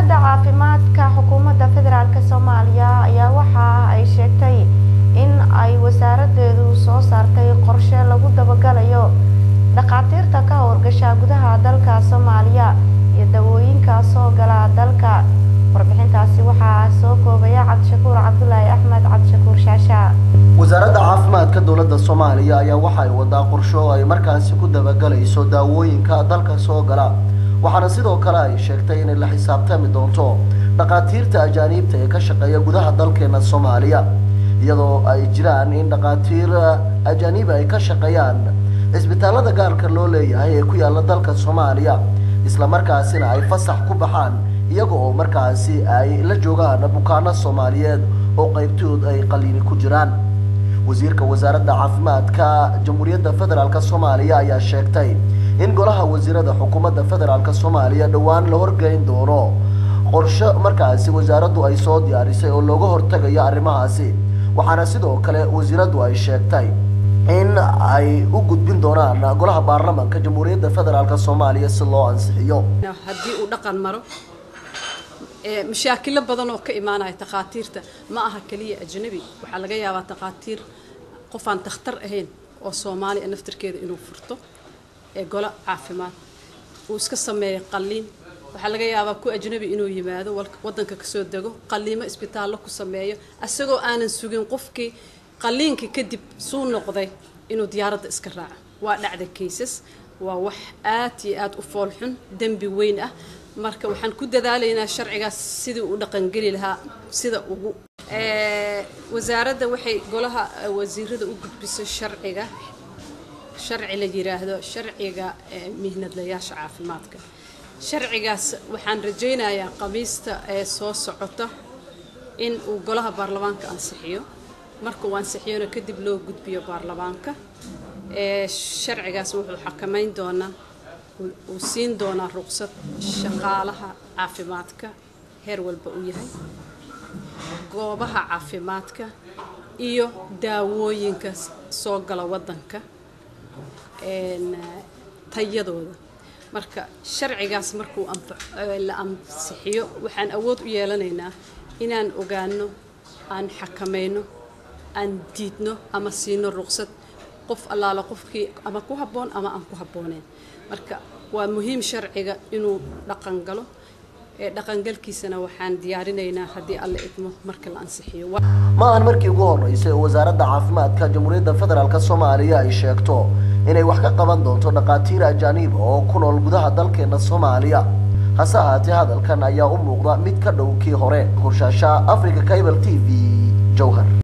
wasaaradda caafimaadka xukuumadda federaalk soomaaliya ayaa waxa ay sheegtay in ay wasaaradeedu soo saartay qorshe lagu dabagalayo dhakhaatiirta ka howlgasha gudaha dalka soomaaliya iyo dawooyinka soo gala dalka warbixintaasi waxaa soo koobaya cabdishakuur cabdulaahi axmed cabdishakuur shaasha wasaaradda caafimaadka dowladda soomaaliya ayaa waxa ay wadaa qorsho ay markaasi ku dabagalayso daawooyinka dalka soo gala waxaana sidoo kale ay sheegtay inay la xisaabtami doonto dhakhaatiirta ajaaniibta ee ka shaqeeya gudaha dalkeena soomaaliya iyadoo ay jiraan in dhakhaatiir ajaaniib ay ka shaqeeyaan cisbitaalada gaarka loo leeyahay ee ku yaala dalka soomaaliya isla markaasina ay fasax ku baxaan iyaga oo markaasi ay la joogaan bukaano soomaaliyeed oo qaybtood ay qaliini ku jiraan wasiirka wasaaradda caafimaadka jamhuuriyadda federaalk soomaaliya ayaa sheegtay in golaha wasiirada xukuumadda federaalk soomaaliya dhowaan la horgeyn doono qorshe markaasi wasaaraddu ay soo diyaarisay oo looga hortagayo arrimahaasi waxaana sidoo kale wasiiraddu ay sheegtay in ay u gudbin doonaan golaha baarlamaanka jamhuuriyadda federaalk soomaaliya si loo ansixiyo haddii uu dhaqan maro mashaakilo badan oo ka imaanaya takhaatiirta ma aha keliya ajnabi waxaa laga yaabaa takhaatiir qof aan takhtar ahayn oo soomaaliya naftarkeeda inuu furto ee golo caafimaad uu iska sameeyo qalliin waxaa laga yaabaa ku ajnabi inuu yimaado wadanka kasoo dego qalliimo isbitaallo ku sameeyo isagoo aanan sugin qofkii qalliinkii kadib suu noqday inuu diyaaradda iska raaco waa dhacda kaysas waa wax aad iyo aad u foolxun dembi weyn ah marka waxaan ku dadaalaynaa sharcigaas sidii u dhaqangeli lahaa sida ugu wasaaradda waxay golaha wasiirada u gudbisay sharciga sharci la yiraahdo sharciga mihnadlayaasha caafimaadka sharcigaas waxaan rajaynayaa qamiista ee soo socota in uu golaha baarlamaanka ansixiyo marka uu ansixiyona kadib loo gudbiyo baarlamaanka sharcigaas wuxuu xakamayn doonaa uu siin doonaa ruqsad shaqaalaha caafimaadka heer walba uu yahay goobaha caafimaadka iyo daawooyinka soo gala wadanka tayadooda marka sharcigaas markuu la ansixiyo waxaan awood u yeelanaynaa inaan ogaano aan xakamayno aan diidno ama siino ruqsad qof allaala qofkii ama ku habboon ama aan ku habbooneyn marka waa muhiim sharciga inuu dhaqan galo ee dhaqangalkiisana waxaan diyaarinaynaa haddii alla idmo marka la ansixiyo ma ahan markii ugu horeysay oo wasaaradda caafimaadka jamhuuriyadda federaalk soomaaliya ay sheegto inay wax ka qaban doonto dhakhaatiir ajaaniib oo ku nool gudaha dalkeena soomaaliya hase ahaatee hadalkan ayaa u muuqda mid ka dhow kii hore hurshaasha africa cable t v jowhar